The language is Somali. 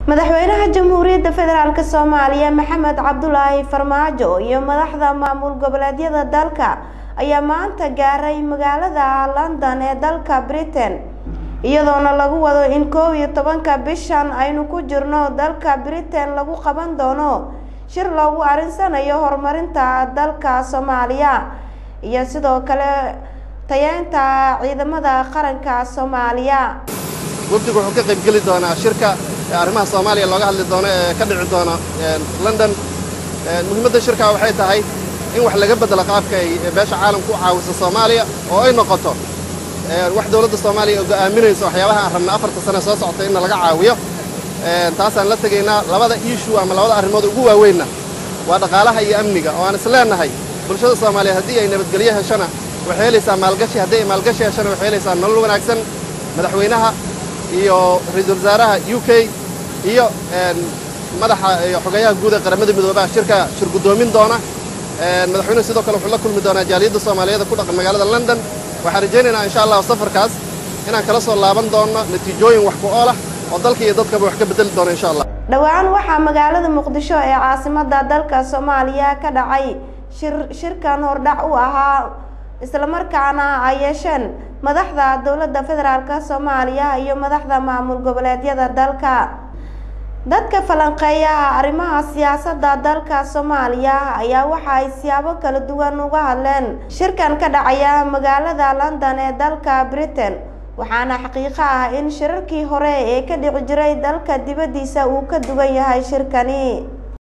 madaxweynaha jamhuuriyadda federaalk soomaaliya maxamed cabdulaahi farmaajo iyo madaxda maamul goboleedyada dalka ayaa maanta gaaray magaalada london ee dalka britain iyadoona lagu wado in koob iyo tobanka bishan aynu ku jirno dalka britain lagu qaban doono shir loogu arinsanayo horumarinta dalka soomaaliya iyo sidoo kale tayeynta ciidamada qaranka soomaaliya wafdigu wuxuu ka qaybgeli doonaa shirka arrimaha soomaaliya looga hadli doono ee ka dhici doona london muhiimadda shirkaa waxay tahay in wax laga beddelo qaabka ay beesha caalamku u caawiso soomaaliya oo ay noqoto wax dowladda soomaaliya oo go'aaminayso waxyaabaha aan rabna afarta sane soo socota inna laga caawiyo taasaan la tegaynaa labada iishuu ama labada arrimood ugu waaweynna waa dhaqaalaha iyo amniga oo aan is leennahay bulshada soomaaliyeed haddii ay nabadgelyo heshana waxay helaysaa maalgashi haddii ay maalgashi heshana waxay helaysaa nolol wanaagsan madaxweynaha iyo ra-iisul wasaaraha u k iyo madaxa iyo xogeeyaha guud ee qaramada midoobaha shirka shir guddoomin doona madaxweynuhu sidoo kale wuxuu la kulmi doonaa jaaliyadda soomaaliyeed ku dhaqan magaalada london waxaan rajaynaynaa insha allah safarkaas inaan kala soo laaban doono natiijooyin wax ku ool ah oo dalka iyo dadkaba wax ka bedeli doono insha allah dhowaan waxaa magaalada muqdisho ee caasimada dalka soomaaliya ka dhacay shir shirkan hordhac u ahaa islamarkaana ay yeesheen madaxda dowladda federaalk soomaaliya iyo madaxda maamul goboleedyada dalka dadka falanqeeyaha arrimaha siyaasadda dalka soomaaliya ayaa waxa ay siyaabo kala duwan uga hadleen shirkan ka dhacaya magaalada london ee dalka britain waxaana xaqiiqo ah in shirarkii hore ee ka dhici jiray dalka dibaddiisa uu ka duwan yahay shirkani